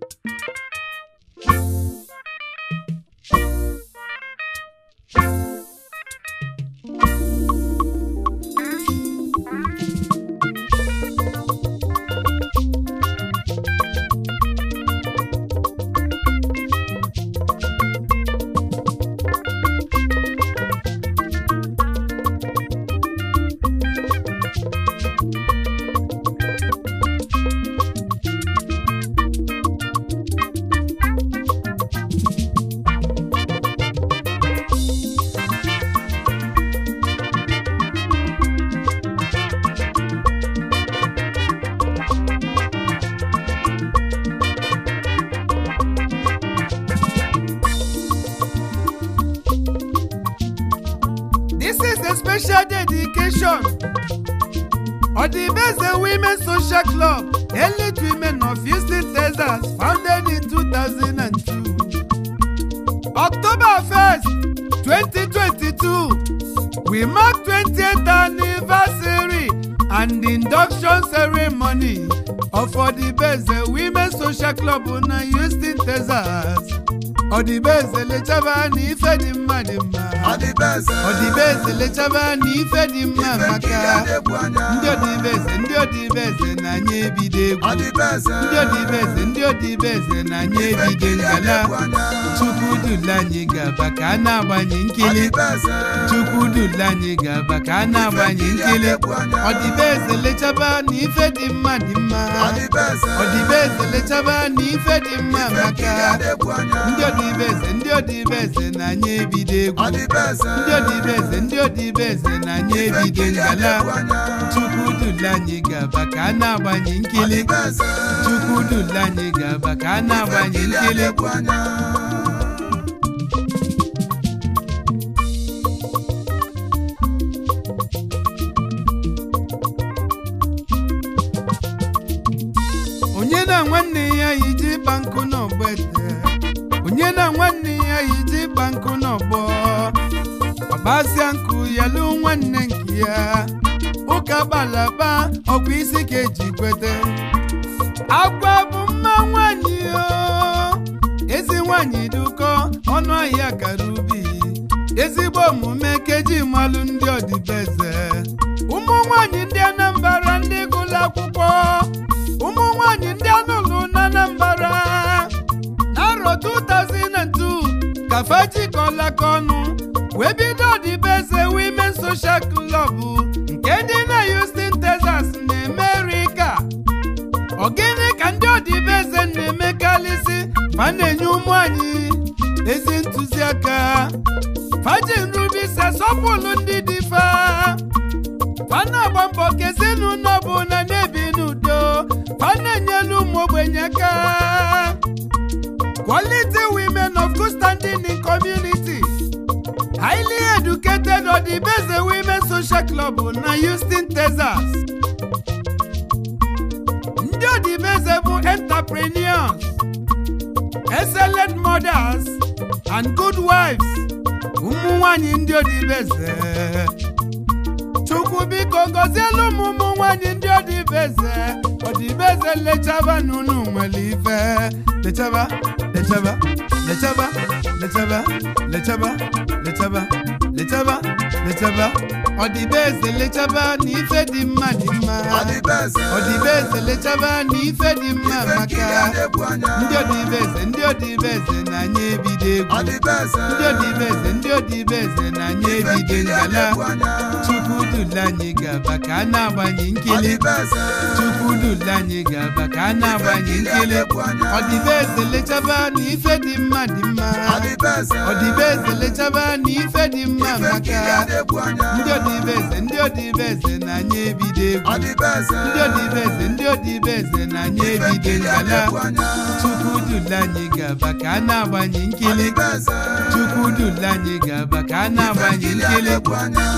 This is a special dedication. Odibeze Women Social Club, elite women of Houston, Texas, founded in 2002. October 1st, 2022, we mark 20th anniversary and induction ceremony of Odibeze Women Social Club na Houston, Texas. Odibeze lechaba na ife dị mma dị mma. Ọdịbeze Odibeze lechaba na ife dị mma ife nkiri maka adịgbu anya ndị odibeze ndị odibeze na-anya ebido egwu Ọdịbeze ndị odibeze ndị odibeze na-anya ife ebido nkiri ngala adịgbu anya chukwu dule anyị gaba ka a na-agbanye nkili Ọdịbeze chukwu dule anyị gaba ka a na-agbanye nkiri nkili adịgbu anya odibeze lechaba na ife dị mma dị mma Ọdịbeze odibeze lechaba na ife dị mma ife nkiri maka adịgbu anya ndị odibeze ndị odibeze na-anya ebido egwu Ọdịbeze ndị odibeze ndị odibeze na-anya ife ebido nkiri ngala adịgbu anya chukwu dule anyị gaba ka a na-agbanye nkili Ọdịbeze chukwu dule anyị gaba ka a ife na-agbanye nkiri nkili adịgbu anya onye na nwanne ya yiji ịkpa nkụ n'ọgbete onye na nwanne ya yiji ịkpa nkụ n'ọgbọ ọgbasịa nkụ ya lụ nwanne nke ya ụka gbalaba ọkwa isi ka eji kwete agwa bụ mma nwanyị o ezi nwanyị dị ụkọ ọnụ ahịa kara ubi ezigbo omume keji malụ ndị ọdịbeze ụmụ nwanyị ndị anambra ndị gụlụ akwụkwọ ụmụ nwanyị ndị anụlụ na anambra n'arọ 2002 ka fajikọlaka ọnụ wee bido ọdịbeze women social club nke dị na Houston, Texas na America ọ gịnị ka ndị ọdịbeze na-emekarịsị fa na-enye ụmụ anyị ezi ntụziaka faji nrubisi asọpụrụ ndị dị fa fa na-agba mbọ ka ezinụlọ ọbụla na-ebi n'udo fa na-enyelu ụmụ ogbenye aka quality women of good standing in community highly educated ọdịbeze women social club na Houston, Texas ndị ọdịbeze bụ entrepreneurs excellent mothers and good wives ụmụ nwanyị ndị ọdịbeze chukwu biko gọzielu m ụmụ nwanyị ndị ọdịbeze ọdịbeze lechaba n'unu nwere ife lechaba lechaba lechaba lechaba lechaba lechaba lechaba lechaba ọdịbeze lechaba na ife dị mma dị mma Ọdịbeze ọdịbeze lechaba na ife dị mma ife nkiri maka adịgbu anya ndị ọdịbeze ndị ọdịbeze na-anya ebido egwu Ọdịbeze ndị ọdịbeze ndị ọdịbeze na-anya ife ebido nkiri ngala adịgbu anya chukwu dule anyị gaba ka a na-agbanye nkili Ọdịbeze chukwu dule anyị gaba ka a na-agbanye nkiri nkili adịgbu anya ọdịbeze lechaba na ife dị mma dị mma Ọdịbeze ọdịbeze lechaba na ife dị mma ife nkiri maka adịgbu anya ndị ọdịbeze ndị ọdịbeze na-anya ebido egwu Ọdịbeze ndị ọdịbeze ndị ọdịbeze na-anya ife ebido nkiri ngala adịgbu anya chukwu dule anyị gaba ka a na-agbanye nkili Ọdịbeze chukwu dule anyị gaba ka a na-agbanye nkiri nkili adịgbu anya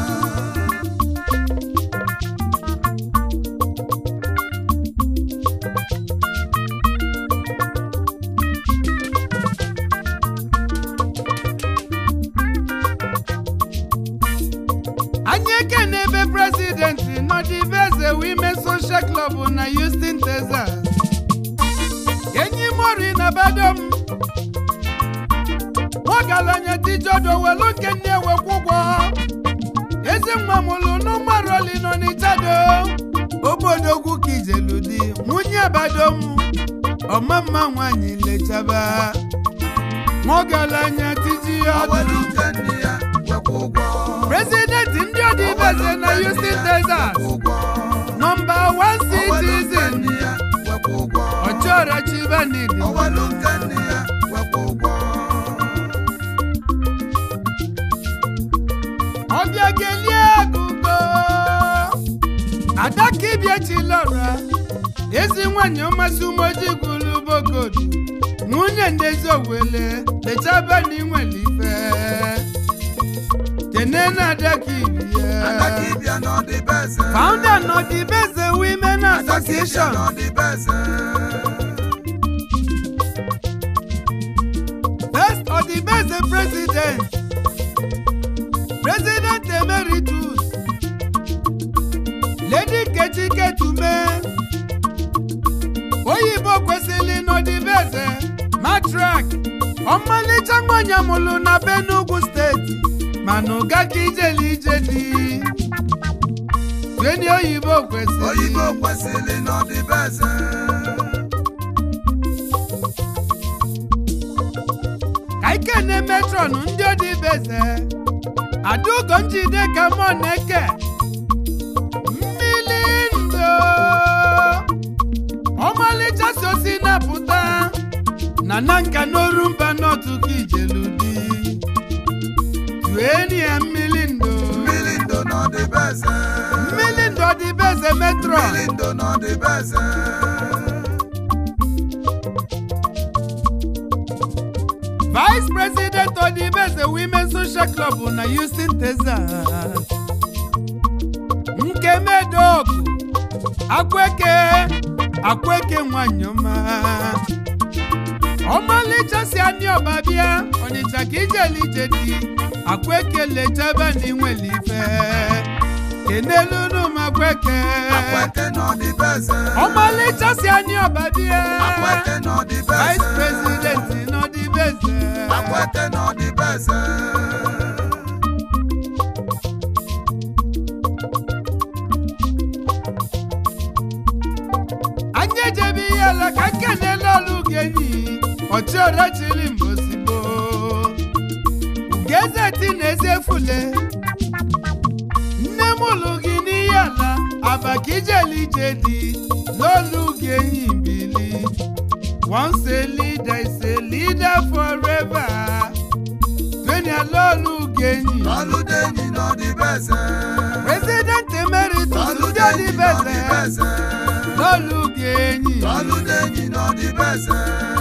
anyị ekene ebe prezidenti nọdibeze women social club na Houston, Texas enyi m badom nwagalanya dijodo welu nke nne ewekwa ụgwọ ezi nwa mụlụ n'ụmaroli nọ n'ịchado obodogwu ka ijelu di nwunye badom ọmamma nwanyị lechaba nwagalanya tiji Ọwelu ọdụ nke nne ya wekwa ụgwọ. prezidenti ndị ọdịbeze na Houston Texas Ụgwọ. nọmba 1 Ọwelu nke citizen nne ya wekwa ụgwọ. ọchọrọ chibanidi Ọwelu nke nne ya wekwa ụgwọ. ọbịa gelie agụgo adakibietilọra ezi nwanyị ọmasị umoji gwulu bogodu nwunye ndezi owele lechaba na inwere ife kene na adakibie Adakibia n'ọdịbeze. founder nọdibeze women Adakibia association n'ọdịbeze. First Odibeze President, President Emeritus, Lady Kechi Ketume, Oyibo kwesịrị n'Odibeze, Matrak, ọmalịcha nwanyị amụlụ na Benugwu steeti, mana ụga ka ijeli ije dị. Tweni oyibo kwesịrị. Oyibo kwesịrị n'ọdịbeze. ka ike na metron ndị odibeze adaugo njide ka mọ na-eke mmili ndo ọmalịcha si osi na-apụta na na nka n'oru mba n'otu ka ijeludi tueni ya mmili ndo Mmiri ndo n'ọdịbeze. mmili ndo odibeze metron Mmiri ndo n'ọdịbeze. vice president odibeze women social club na houston texas nkemedoku akweke akweke nwanyị ọma ọmalịcha si anyị ọba bịa ọnịcha ka ijeli ije dị akweke lechaba na inwere ife kenelunu m akweke Akweke n'ọdịbeze. ọmalịcha si anyị ọba bịa Akweke n'ọdịbeze. vice president n'ọdịbeze Akweke n'ọdịbeze. anyị ejebe ihe ala ka nkenele ọlụ genyi ọchịọrịa chili mbozigbo ugezeti na ezefule nne m ụlụ gị n'ihe ala abaka ijeli ije dị n'olu genyi mbili once a leader is a leader forever tweni ala ọlụ genyi Ọlụdenyi n'ọdịbeze. president emeritus ndị Ọlụdenyi ọdịbeze n'ọdịbeze. n'olu genyi Ọlụdenyi n'ọdịbeze.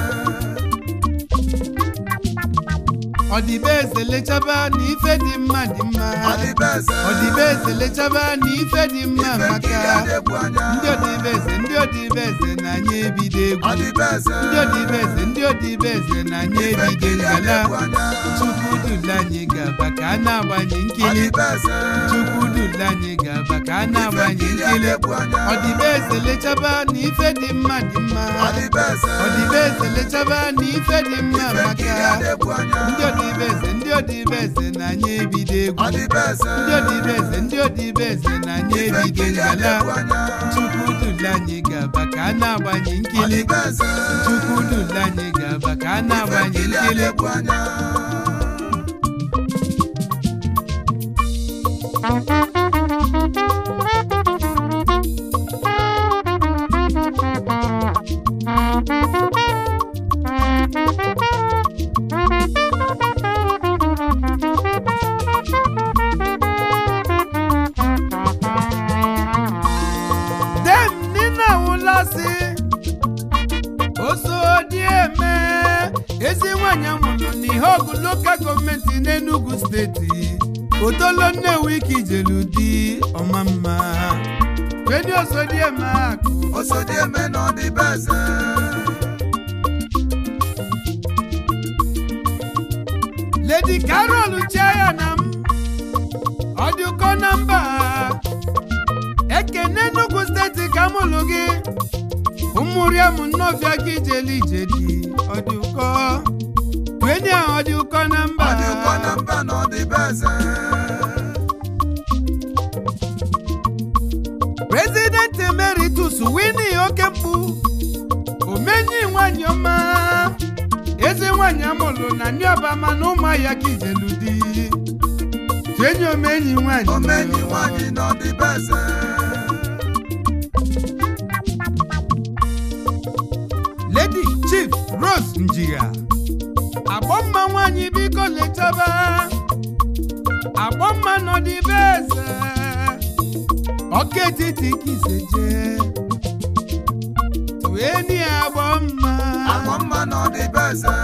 ọdịbeze lechaba na ife dị mma dị mma Ọdịbeze. ọdịbeze lechaba na ife dị mma Ife maka nkiri adịgbu anya. ndị ọdịbeze ndị ọdịbeze na anyị ebido egwu Ọdịbeze. ndị ọdịbeze ndị ọdịbeze na anyị Ife ebido nkiri ngala adịgbu anya. chukwu dula anyị gaba ka a na-agbanye nkili Ọdịbeze. chukwu dula anyị gaba ka a Ife na-agbanye nkiri nkili adịgbu anya. ọdịbeze lechaba na ife dị mma dị mma Ọdịbeze. ọdịbeze lechaba na ife dị mma Ife nkiri maka adịgbu anya. ndị ọdịbeze ndị ọdịbeze na anyị ebido egwu Ọdịbeze. ndị ọdịbeze ndị ọdịbeze na anyị Ife ebido nkiri ngala adịgbu anya. chukwu dula anyị gaba ka a na-agbanye nkili Ọdịbeze. chukwu dula anyị gaba ka a Ife na-agbanye nkiri nkili adịgbu anya. dem nina wụlasị osodieme ezi nwanyị amụrụ n'ihe ọgụ lokal gọọmenti n'Enugu steeti otolo nnewi ka ijelu di ọma mma fedi osodieme akụ Osodieme n'ọdịbeze. ledi carol chiaya na m ọ dị ụkọ na mba ekene Enugu steeti ka mụlụ gị ụmụ ụmụriam nnọfịa ka ijeli ije dị ọ dị ụkọ enyi ahụ ọ dị ụkọ na mba ọ dị ụkọ na mba na ọ dị be eze President Emeritus Winnie Okemkpu omenyi nwanyị ọma eze nwanyị amụlụ na ndị ọbama na ụmụahịa ka ijelu di enyi omenyi nwanyị omenyi nwanyị na ọ dị be eze Lady Chief Rose Njiga agbọmma nwanyị biko letaba agbọmma nọdịbe eze ọka etiti ka iseje tueni agbọmma agwọ mma na ọ dị be eze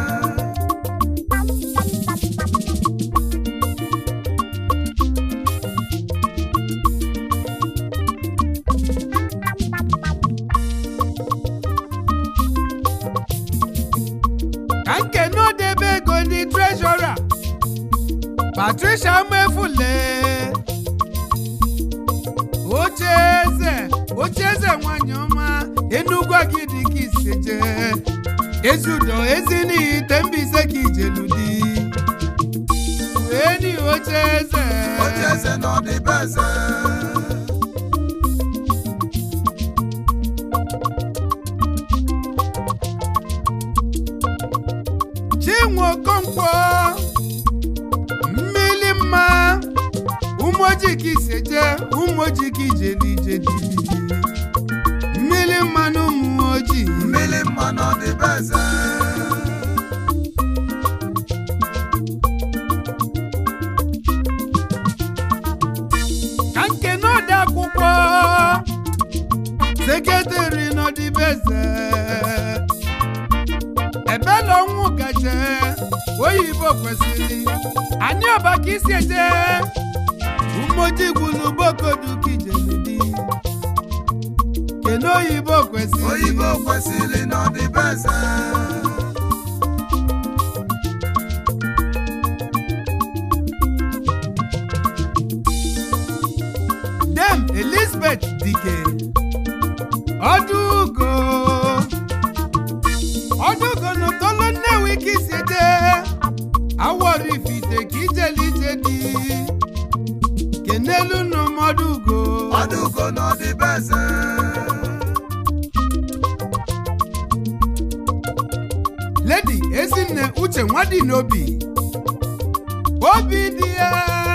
ka nkene odebe ego ndị treshọra patricia mefule ocheeze ocheeze nwanyị ọma enugwu agidi ka iseje ezudo ezi n'ihi tembise ka ijelu di eni ocheeze oche eze na ọ dị be eze chinwe okonkwo mmili mma umoji ka iseje umoji ka ijeli ije di mmili mma na ụmụ ojii mmiri mma na ọ dị be eze ka nkene ode akwụkwọ seketịrị n'ọdịbeze ebela ọnwụ gaje oyibo kwesịrị anyị ọba ka isi eje umoji gwulu bokodu kijeludi kene oyibo kwesịrị oyibo kwesịrị na ọ dị be eze dem elizabeth dike ọdụgo ọdụgo n'ụtọlụ nnewi ka isi eje awọrọ ifite ka ijeli ije dị kenelu n'ụmọdụgo ọdụgo na ọ dị be eze ledi ezinne uche nwadị n'obi obi dị ya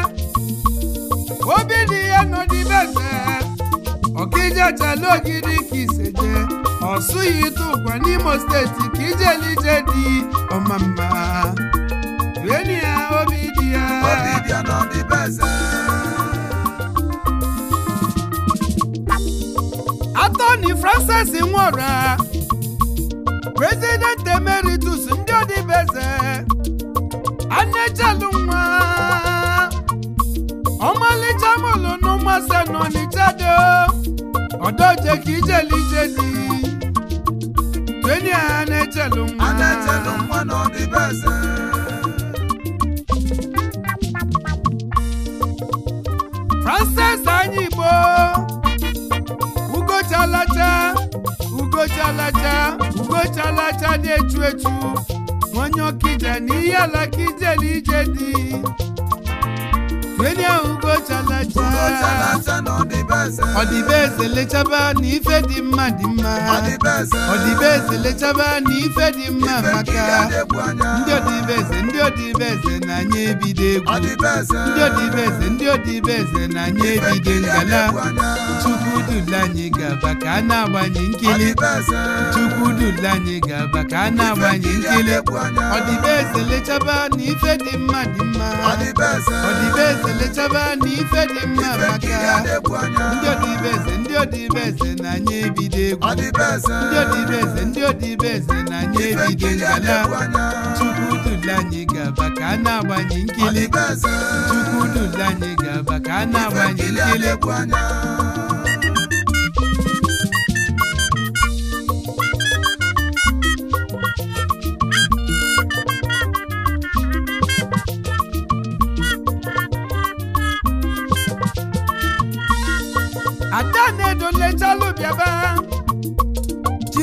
obi dị ya n'ọdịbeze ọkijechala ogidi ka iseje ọsụghị ịtụ ụkwa n'imo steeti ka ijelije dị ọmamma eni ya obi dị ya obi bịa na ọ dị be eze atọni francis nwora president emeritus ndị ọdịbeze anechalụ nwa ọmalịcha mụlụ n'ụmụase n'ọnịchado ọdọje ka ijelije dị tweni a na-echelụ nwa a na-echelụ nwa na ọ dị be eze francis anyị igbo ugochalacha ugochalacha ugochalacha na-echu echu onye ọkija na ihe ala ka ijeli ije dị tweni a ugochalacha ugochalacha na ọ dị be eze ọdịbeze lechaba na ife dị mma dị mma ọ dị be eze ọdịbeze lechaba na ife dị mma ife nkiri maka adịgbu anya ndị ọdịbeze ndị ọdịbeze na anyị ebido egwu ọ dị be eze ndị ọdịbeze ndị ọdịbeze na anyị ife ebido nkiri ngala adịgbu anya chukwu dula anyị gaba ka a na-agbanye ọ nkili dị be eze chukwu dula anyị gaba ka a na-agbanye nkiri nkili adịgbu anya ọdịbeze lechaba na ife dị mma dị mma ọ dị be eze ọdịbeze lechaba na ife dị mma ife nkiri maka adịgbu anya ndị ọdịbeze ndị ọdịbeze na anyị ebido egwu ọ dị be eze ndị ọdịbeze ndị ọdịbeze na anyị ife ebido nkiri ngala adịgbu anya chukwu dula anyị gaba ka a na-agbanye ọ dị nkili be eze chukwu dula anyị gaba ka a ife na-agbanye nkiri nkili adịgbu anya ada na-edo lechalụ bịaba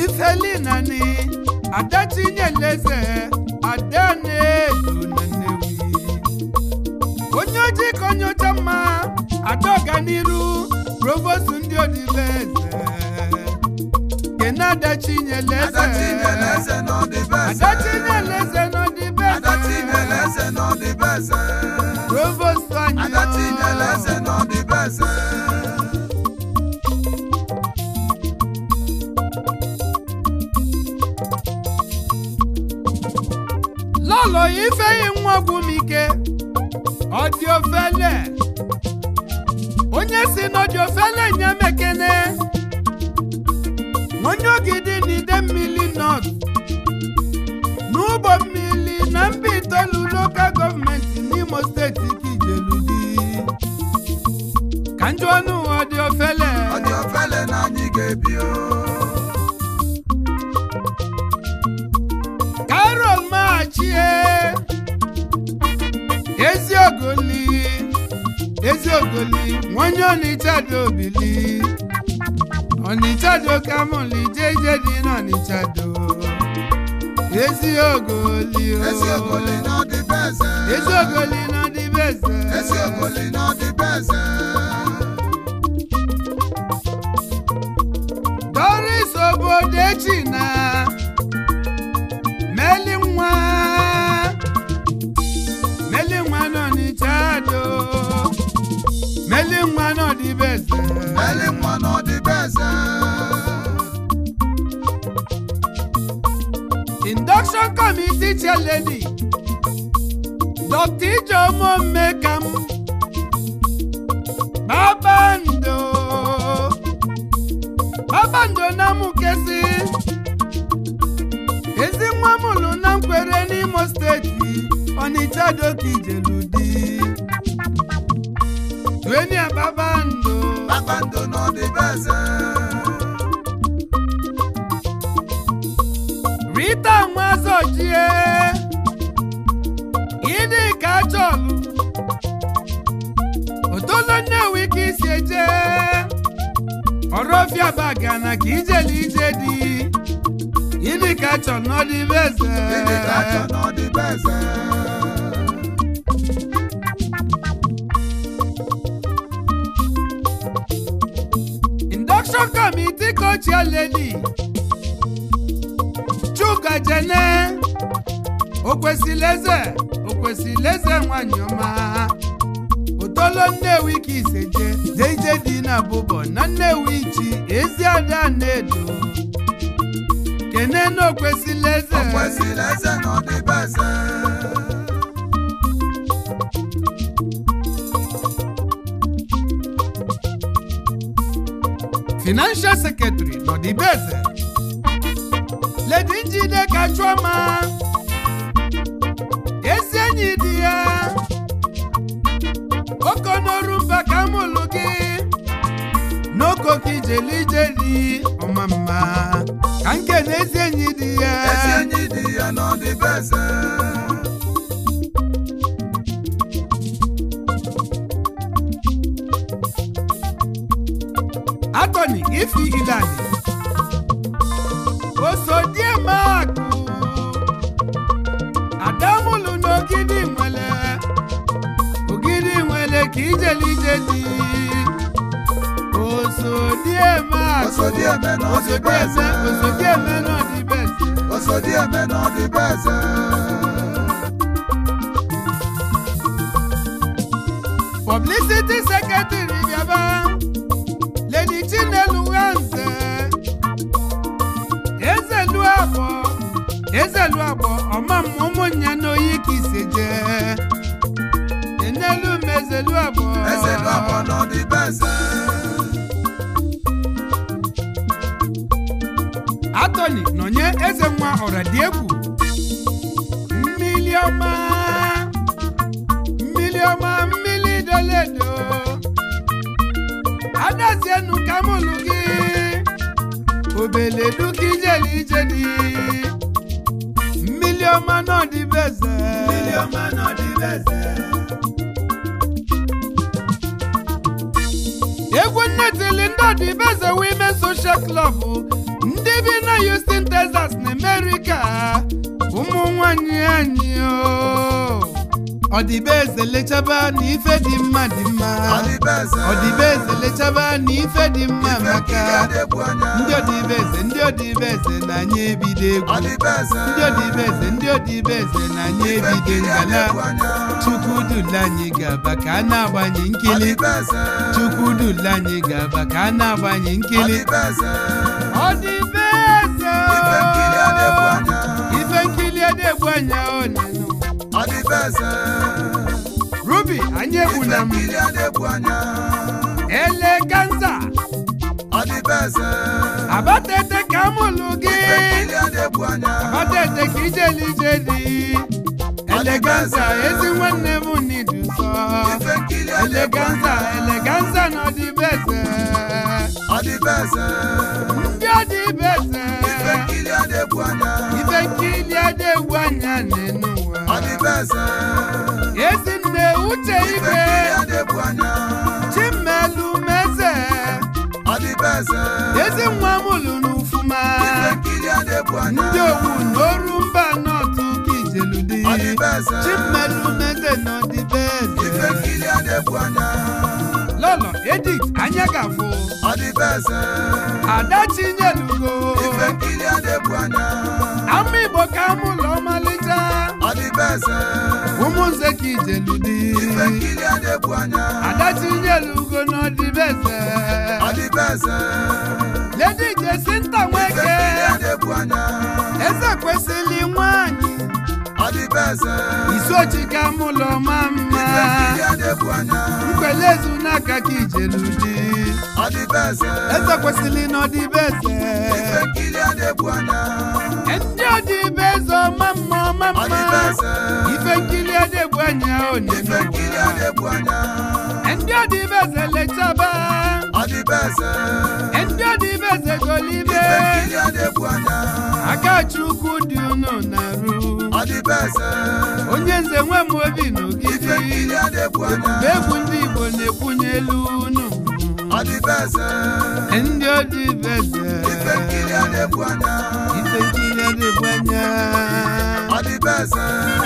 adachinyeleze ada na-edo na nnewi onye ojii ka onye ọcha mma ada ọganiru provost ndị odibeze kene adachinyeleze Adachinyeleze n'ọdịbeze. adachinyeleze n'odibeze Adachinyeleze n'ọdịbeze. provost anyị Adachinyeleze n'ọdịbeze. lọlọ ifeyi nwa gwumike ọdị ofele onye si n'ọdị ofele nye mekene onye ogidi n'ide mmiri nọt n'ụgbọ mmiri na mba itoolu lokal gọọmenti n'imo steeti kijeludi ka njụ ọnụ ọdị ofele Ọ dị ofele na anyị ga-ebi o. Carol Machie Eziogoli Eziogoli nwonye Ọnịcha dị obili Ọnịcha dị kamụli jeje dị n'Ọnịcha do Eziogoli o Eziogoli n'ọdịbeze. Eziogoli nọ dịbeze Eziogoli n'ọdịbeze. Doris Obodechi na Meli nwa Meli nwa n'Ọnịcha do Meli nwa n'ọdịbeze Eli nwa n'ọdịbeze. induction committee chair lady dr ijeoma mmekam babando babando na mukesi ezi nwa mụlụ na nkwere n'imo steeti ọnịcha doka ijeludi tuenia babando Kpakpando n'ọdịbeze. rita nwazojie ịdị ka achọlụ otolo nnewi ka isi eje ọrọfịa bagana ka ijele ije dị ịdị ka achọlụ n'ọdịbeze Ịdị ka achọ n'ọdịbeze. induction committee co-chair lady chuka jene okwesịleze okwesịleze nwanyị ọma otolo nnewi ka iseje jeije dị na bụbọ na nnewi chi eziada na-edo kene na okwesịleze O kwesịrị eze n'ọdịbeze. financial secretary n'ọdịbeze ledi njide kachụọma ezi enyi dị ya okonorumba ka mụlụ gị n'oko ka ijelije dị ọma mma ka nke na ezi enyi dị ya Ezi enyi dị ya n'ọdịbeze. atọni ifi ilani osodiemakụ adamụlụ n'ogidi nwele ogidi nwele ka ijelije dị osodiemakụ Osodieme n'ọdịbeze. osodieme n'ọdịbeze Osodieme n'ọdịbeze. publicity secretary bịaba lady chinelu nwanze ezelu abọ ezelu abọ ọma m ụmụnya n'oyi ka ise jee enelu m ezelu abọ Eze lọbọ n'ọdịbeze. atọni nọnye eze nwa ọradiegwu mmili ọma mmili ọma mmili doledo adazienu kamụlụ gị obeledu ka ijeli ije dị mmili ọma n'ọdịbeze Mmiri ọma n'ọdịbeze. egwu nnetili ndị ọdịbeze women social club ndị ndị bi na Houston Texas na America ụmụ nwanyị anyị o ọdịbeze lechaba na ife dị mma dị mma ọdịbeze ọdịbeze lechaba na ife dị mma ife nkiri maka adịgbu anya ndị ọdịbeze ndị ọdịbeze na anyị ebido egwu ọdịbeze ndị ọdịbeze ndị ọdịbeze na anyị ife ebido nkiri ngala adịgbu anya chukwu dula anyị gaba ka a na-agbanye nkili ọdịbeze chukwu dula anyị gaba ka a na-agbanye nkili ọdịbeze ọdịbeze ife nkiri adịgbu anya ife nkili adegbu anya onenu ọdịbeze ruby anyị ife egbuna m nkiri adịgbu anya eleganza ọdịbeze abatete ka mụlụ gị ife nkiri adịgbu anya abatete ka ijelije dị eleganza ezi nwanne m nidu nsọ ife nkiri adịgbu eleganza anya eleganza na ọdịbeze ọdịbeze ndị ọdịbeze ife nkiri adịgbu anya ife nkili adegbu anya n'enu ụwa ọdịbeze ezi nne uche ife ibe nkiri adịgbu anya chimelu meze ọdịbeze ezi nwa mụlụ n'ufuma ife nkiri adịgbu anya ndị owu n'oru mba nọtụ ka ijeludi ọdịbeze chimelu meze na ife ọdịbeze nkiri adịgbu anya lọlọ edit anya gafụ ọdịbeze ada chinyelugo ife nkiri adịgbu anya ama igbo ka mụlụ ọmalịcha ọdịbeze ụmụnze ka ijeludi ife nkiri adịgbu anya ada chinyelugo na ọdịbeze ọdịbeze ledi jesinta ife nweke nkiri adịgbu anya eze kwesịrị nwanyị ọdịbeze isochi ka mụlọ ma mma ife nkiri adịgbu anya mkpelezu n'aka ka ijeludi ọdịbeze eze kwesịrị n'ọdịbeze ife nkiri adịgbu anya ndị ọdịbeze ọma mma ọma mma ọdịbeze ife nkiri adịgbu anya ife nkiri onye adịgbu anya ndị ọdịbeze lechaba ọdịbeze ndị ọdịbeze golibe ife nkiri adịgbu anya aka chukwu dị unu na-arụ ọdịbeze onye nze nwe m obi ife n'ogidi nkiri adịgbu anya ebube egwu ndị igbo na-ekwunye elu unu ọdịbeze ndị ọdịbeze ife nkiri adịgbu anya ife nkiri adịgbu anya ọdịbeze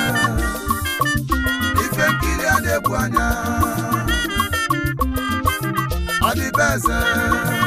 ife nkiri adịgbu anya ọdịbeze